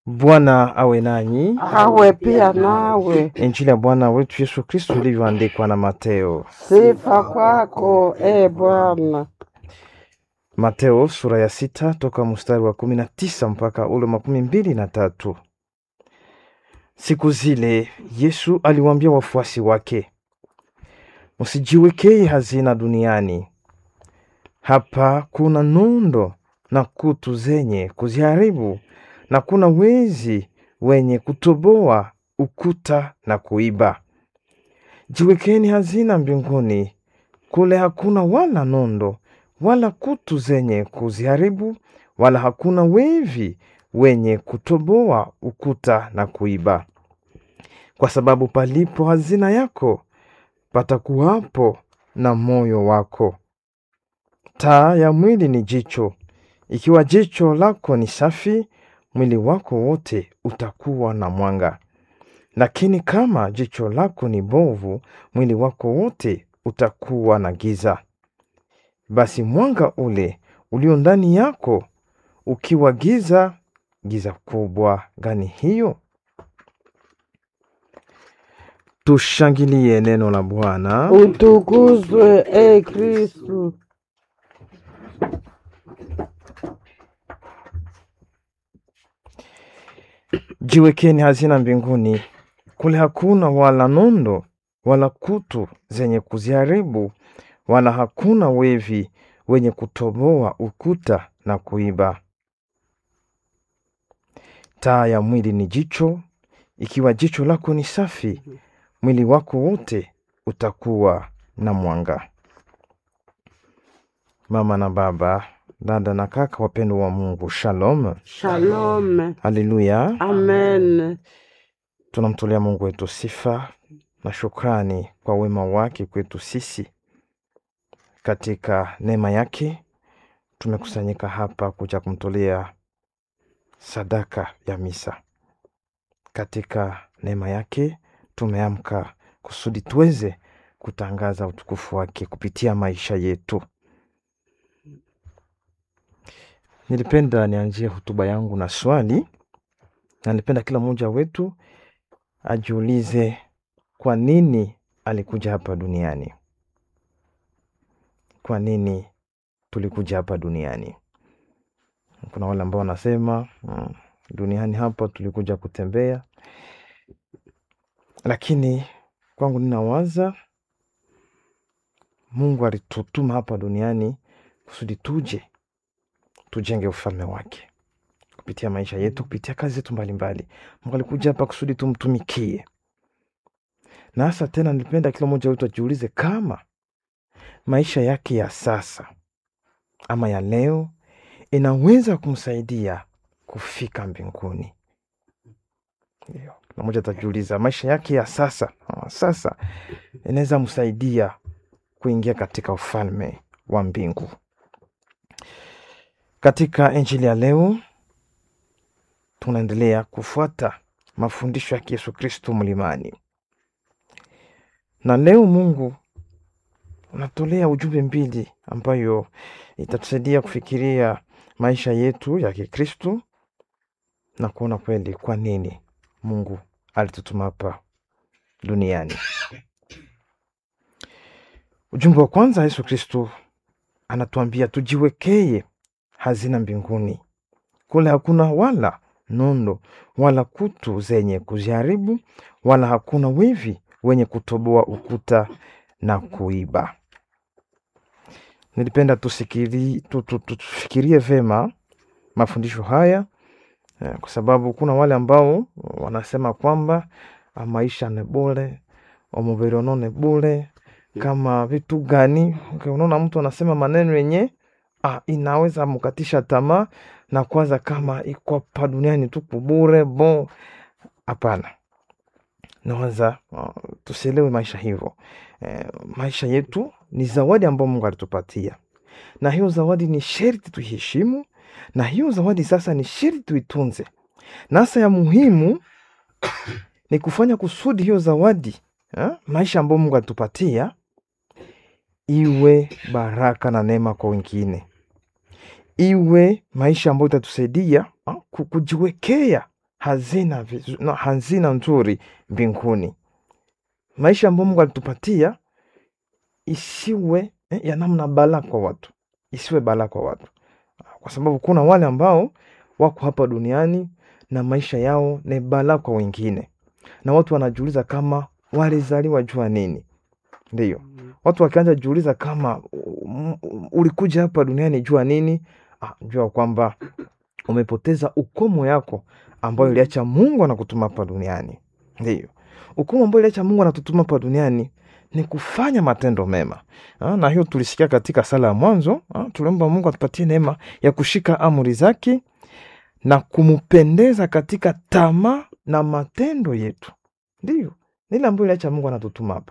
Bwana awe nanyi. awe pia nawe. Injili ya Bwana wetu Yesu Kristo ilivyoandikwa na Mateo. Sifa kwako e Bwana. Mateo sura ya sita toka mstari wa kumi na tisa mpaka ule makumi mbili na tatu. Siku zile Yesu aliwaambia wafuasi wake, msijiwekee hazina duniani, hapa kuna nondo na kutu zenye kuziharibu, na kuna wezi wenye kutoboa ukuta na kuiba. Jiwekeni hazina mbinguni, kule hakuna wala nondo wala kutu zenye kuziharibu, wala hakuna wevi wenye kutoboa ukuta na kuiba. Kwa sababu palipo hazina yako, patakuwapo na moyo wako. Taa ya mwili ni jicho. Ikiwa jicho lako ni safi, mwili wako wote utakuwa na mwanga. Lakini kama jicho lako ni bovu, mwili wako wote utakuwa na giza. Basi mwanga ule ulio ndani yako ukiwa giza, giza kubwa gani hiyo? Tushangilie neno la Bwana. Utukuzwe e Kristu. Jiwekeni hazina mbinguni, kule hakuna wala nondo wala kutu zenye kuziharibu, wala hakuna wevi wenye kutoboa ukuta na kuiba. Taa ya mwili ni jicho. Ikiwa jicho lako ni safi, mwili wako wote utakuwa na mwanga. Mama na baba, dada na kaka, wapendwa wa Mungu, shalom, Shalom. haleluya. Amen. Tunamtolea Mungu wetu sifa na shukrani kwa wema wake kwetu sisi. Katika neema yake tumekusanyika hapa kuja kumtolea sadaka ya misa. Katika neema yake tumeamka kusudi tuweze kutangaza utukufu wake kupitia maisha yetu. Nilipenda nianzie hotuba yangu na swali, na nilipenda kila mmoja wetu ajiulize kwa nini alikuja hapa duniani. Kwa nini tulikuja hapa duniani? Kuna wale ambao wanasema mm, duniani hapa tulikuja kutembea, lakini kwangu ninawaza Mungu alitutuma hapa duniani kusudi tuje tujenge ufalme wake kupitia maisha yetu, kupitia kazi zetu mbalimbali. Mungu alikuja hapa kusudi tumtumikie, na hasa tena, nilipenda kila mmoja wetu ajiulize kama maisha yake ya sasa ama ya leo inaweza kumsaidia kufika mbinguni. Ndio, kila mmoja atajiuliza maisha yake ya sasa ah, sasa inaweza msaidia kuingia katika ufalme wa mbingu. Katika injili ya leo tunaendelea kufuata mafundisho ya Yesu Kristo mlimani, na leo Mungu unatolea ujumbe mbili ambayo itatusaidia kufikiria maisha yetu ya Kikristo na kuona kweli kwa nini Mungu alitutuma hapa duniani. Ujumbe wa kwanza, Yesu Kristo anatuambia tujiwekee hazina mbinguni, kule hakuna wala nondo wala kutu zenye kuziharibu, wala hakuna wivi wenye kutoboa ukuta na kuiba. Nilipenda tusikiri, tu, tu, tu, tufikirie vema mafundisho haya eh, kwa sababu kuna wale ambao wanasema kwamba ah, maisha ni bure, omubiri ono ni bure, kama vitu gani? Okay, unaona mtu anasema maneno yenye ah, inaweza mkatisha tamaa na kwanza kama iko hapa duniani tu kubure bo. Hapana, nawaza uh, tusielewe maisha hivyo. Eh, maisha yetu ni zawadi ambayo Mungu alitupatia, na hiyo zawadi ni sherti tuiheshimu, na hiyo zawadi sasa ni sherti tuitunze, na hasa ya muhimu ni kufanya kusudi hiyo zawadi eh, maisha ambayo Mungu alitupatia iwe baraka na neema kwa wengine, iwe maisha ambayo itatusaidia ah, ku- kujiwekea hazina, vizu- no, hazina nzuri mbinguni. Maisha ambayo Mungu alitupatia isiwe eh, ya namna balaa kwa watu, isiwe balaa kwa watu, kwa sababu kuna wale ambao wako hapa duniani na maisha yao ni balaa kwa wengine, na watu wanajiuliza kama walizaliwa jua nini. Ndiyo, watu wakianza jiuliza kama um, um, ulikuja hapa duniani jua nini, ah, jua kwamba umepoteza ukomo yako ambayo iliacha Mungu anakutuma hapa duniani. Ndiyo, ukomo ambayo iliacha Mungu anatutuma hapa duniani ni kufanya matendo mema. Ah, na hiyo tulisikia katika sala ya mwanzo. Ah, tuliomba Mungu atupatie neema ya kushika amri zake na kumpendeza katika tamaa na matendo yetu. Ndiyo, ni ile ambayo iliacha Mungu anatutuma hapa.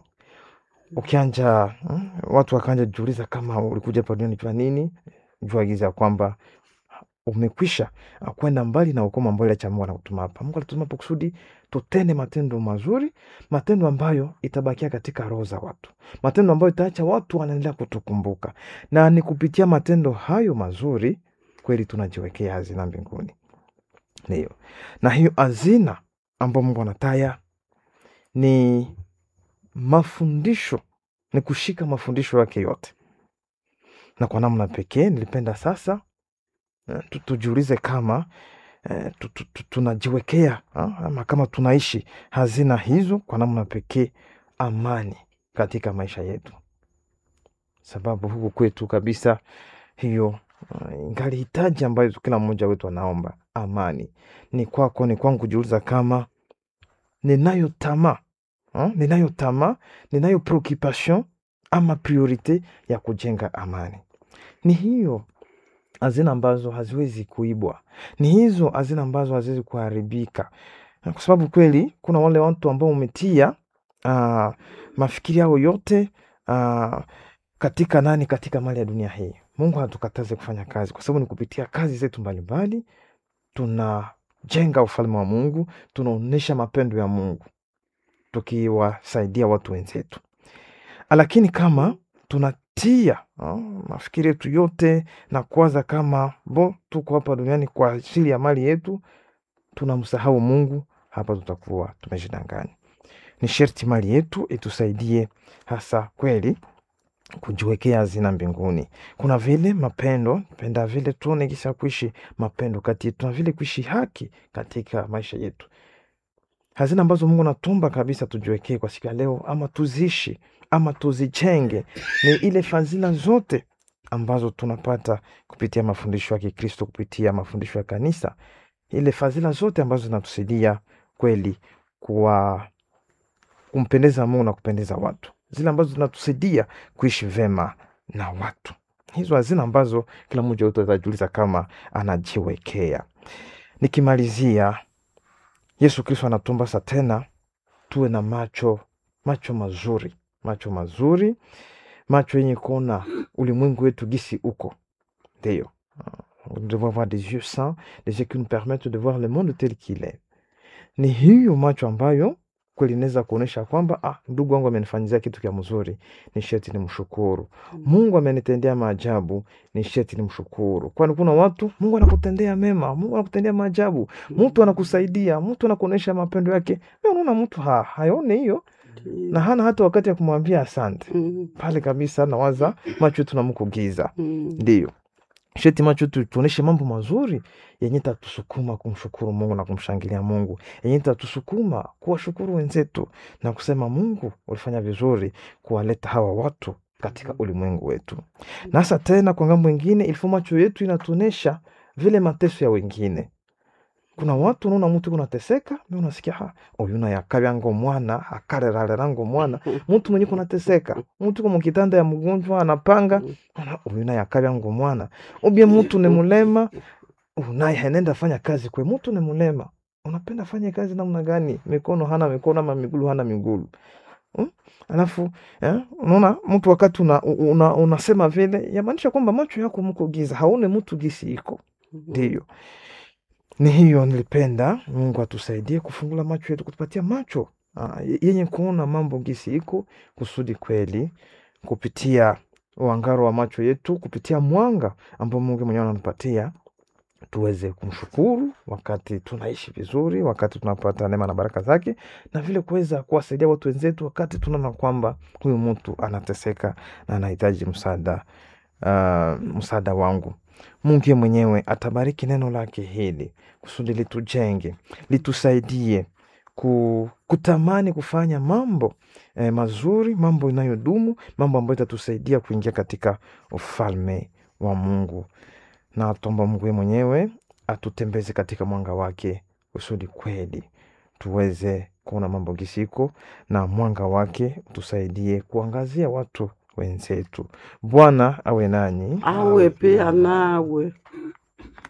Ukianja mm, watu wakaanja jiuliza kama ulikuja hapa duniani jua nini, jua giza ya kwamba umekwisha ah, kwenda mbali na ukomo ambao iliacha Mungu anakutuma hapa. Mungu alitutuma hapa kusudi tutende matendo mazuri, matendo ambayo itabakia katika roho za watu, matendo ambayo itaacha watu wanaendelea kutukumbuka, na ni kupitia matendo hayo mazuri kweli tunajiwekea hazina mbinguni. Ndiyo, na hiyo hazina ambayo Mungu anataya ni mafundisho, ni kushika mafundisho yake yote, na kwa namna pekee nilipenda sasa eh, tu- tujiulize kama eh, tu- tu- tu- tunajiwekea ah, ama kama tunaishi hazina hizo kwa namna pekee, amani katika maisha yetu, sababu huku kwetu kabisa hiyo uh, ingali hitaji ambayo kila mmoja wetu anaomba amani. Ni kwako, ni kwangu kujiuliza kama ninayo tamaa ah, ninayo tamaa, ninayo preoccupation ama priorite ya kujenga amani. Ni hiyo hazina ambazo haziwezi kuibwa, ni hizo hazina ambazo haziwezi kuharibika, Na kwa sababu kweli kuna wale watu ambao umetia uh, mafikiri yao yote uh, katika nani, katika mali ya dunia hii. Mungu hatukataze kufanya kazi, kwa sababu ni kupitia kazi zetu mbalimbali tunajenga ufalme wa Mungu, tunaonyesha mapendo ya Mungu tukiwasaidia watu wenzetu. Lakini kama tunatia ah, mafikiri yetu yote na kuwaza kama bo tuko hapa duniani kwa ajili ya mali yetu, tunamsahau Mungu, hapa tutakuwa tumejidanganya. Ni sherti mali yetu itusaidie hasa kweli kujiwekea hazina mbinguni. Kuna vile mapendo penda vile tuone kisha kuishi mapendo kati yetu na vile kuishi haki katika maisha yetu, hazina ambazo Mungu natumba kabisa tujiwekee kwa siku ya leo, ama tuziishi ama tuzijenge, ni ile fadhila zote ambazo tunapata kupitia mafundisho ya Kikristo, kupitia mafundisho ya kanisa, ile fadhila zote ambazo zinatusaidia kweli kuwa kumpendeza Mungu na kupendeza watu, zile ambazo zinatusaidia kuishi vema na watu. Hizo hazina ambazo kila mmoja wetu atajiuliza kama anajiwekea. Nikimalizia, Yesu Kristo anatumba sa tena tuwe na macho macho mazuri, macho mazuri, macho yenye kuona ulimwengu wetu gisi uko. Ndiyo, nous devons avoir des yeux saints, des yeux qui nous permettent de voir le monde tel qu'il est. Ni hiyo macho ambayo kweli inaweza kuonyesha kwamba ah, ndugu wangu amenifanyizia kitu kya mzuri, ni sheti ni mshukuru. Mungu amenitendea maajabu, ni sheti ni mshukuru. Kwani kuna watu Mungu anakutendea mema, Mungu anakutendea maajabu, mtu anakusaidia, mtu anakuonyesha mapendo yake. Wewe unaona mtu ha, haone hiyo na hana hata wakati ya kumwambia asante Mm, pale kabisa, nawaza macho yetu namkugiza. mm, Ndiyo, sheti macho yetu tuoneshe mambo mazuri yenye tatusukuma kumshukuru Mungu na kumshangilia Mungu, yenye tatusukuma kuwashukuru wenzetu na kusema Mungu ulifanya vizuri kuwaleta hawa watu katika ulimwengu wetu. Na hasa tena kwa ngambo ingine, ilifo macho yetu inatuonesha vile mateso ya wengine. Kuna watu unaona mtu kunateseka, mi unasikia ha oyuna yakabyango mwana akarerarerango mwana mtu mwenye kunateseka, mtu kwa mkitanda ya mgonjwa anapanga Ona, uyu naye akabya ngo mwana ubye mutu ni mulema unaye henenda fanya kazi kwe mutu ni mulema unapenda fanya kazi namna gani mikono hana mikono ama migulu hana migulu hmm? alafu eh, unaona mtu wakati una, una, unasema vile yamaanisha kwamba macho yako mko giza haone mtu gisi iko ndiyo ni hiyo nilipenda mungu atusaidie kufungula macho yetu kutupatia macho ah, yenye kuona mambo gisi iko kusudi kweli kupitia uangaro wa macho yetu kupitia mwanga ambao Mungu mwenyewe anatupatia tuweze kumshukuru wakati tunaishi vizuri, wakati tunapata neema na baraka zake, na vile kuweza kuwasaidia watu wenzetu wakati tunaona kwamba huyu mtu anateseka na anahitaji msaada uh, msaada wangu. Mungu yeye mwenyewe atabariki neno lake hili kusudi litujenge, litusaidie ku, kutamani kufanya mambo eh, mazuri, mambo inayodumu, mambo ambayo itatusaidia kuingia katika ufalme wa Mungu na tuomba Mungu yeye mwenyewe atutembeze katika mwanga wake kusudi kweli tuweze kuona mambo gisiko na mwanga wake utusaidie kuangazia watu wenzetu. Bwana awe nanyi. awe pia nawe